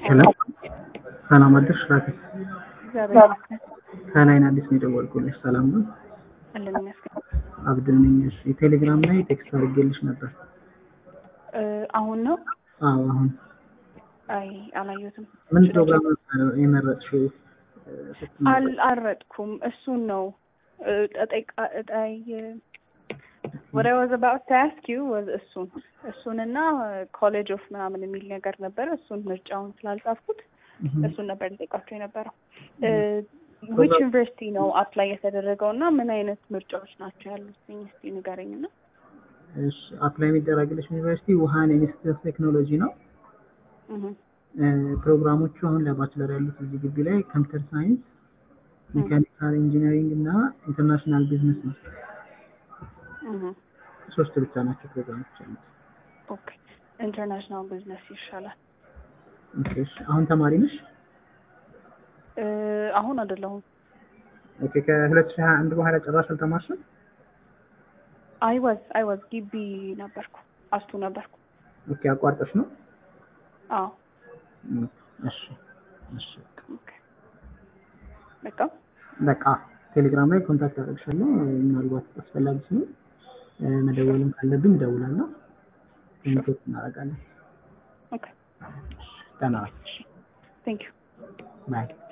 ሄሎ ሰላም አደርሽ ራቴ እግዚአብሔር ይመስገን ከላይን አዲስ ነው የደወልኩልሽ ሰላም ነው አለን ይመስገን። አብድል ነኝ እሺ ቴሌግራም ላይ ቴክስት አድርጌልሽ ነበር እ አሁን ነው? አዎ አሁን አይ አላየሁትም። ምን ፕሮግራም ነው የመረጥሽው እ ስትመርጪ? አልአረጥኩም። እሱን ነው እ ጠጠቃ እጣይ what I was about to ask you was እሱን እሱንና ኮሌጅ ኦፍ ምናምን የሚል ነገር ነበረ። እሱን ምርጫውን ስላልጻፍኩት እህም። እሱን ነበር ልጠይቃቸው የነበረው። ዊች ዩኒቨርሲቲ ነው አፕላይ የተደረገው እና ምን አይነት ምርጫዎች ናቸው ያሉት? እስቲ ንገረኝ እና እሺ አፕላይ የሚደረግልሽ ዩኒቨርሲቲ ውሃን ኢንስቲትዩት ኦፍ ቴክኖሎጂ ነው እህም፣ እ ፕሮግራሞቹ አሁን ለባችለር ያሉት እዚህ ግቢ ላይ ኮምፒውተር ሳይንስ ሜካኒካል ኢንጂነሪንግ እና ኢንተርናሽናል ቢዝነስ ነው እህም። ሶስት ብቻ ናቸው ፕሮግራሞች ያሉት ኦኬ ኢንተርናሽናል ቢዝነስ ይሻላል። ኦኬ እሺ አሁን ተማሪ ነሽ እ አሁን አይደለሁም። ኦኬ ከሁለት ሺህ ሀያ አንድ በኋላ ጭራሽ አልተማርሽም አይ ዋዝ አይ ዋዝ ግቢ ነበርኩ አስቱ ነበርኩ። ኦኬ አቋርጠሽ ነው አዎ እም፣ እሺ እሺ ኦኬ በቃ በቃ ቴሌግራም ላይ ኮንታክት አደርግሻለሁ ምናልባት አስፈላጊ ሲሆን እ መደወልም ካለብኝ እደውላለሁ ኮሚኒኬት እናደርጋለን ኦኬ ደህና ዋይ ቴንክ ዩ ባይ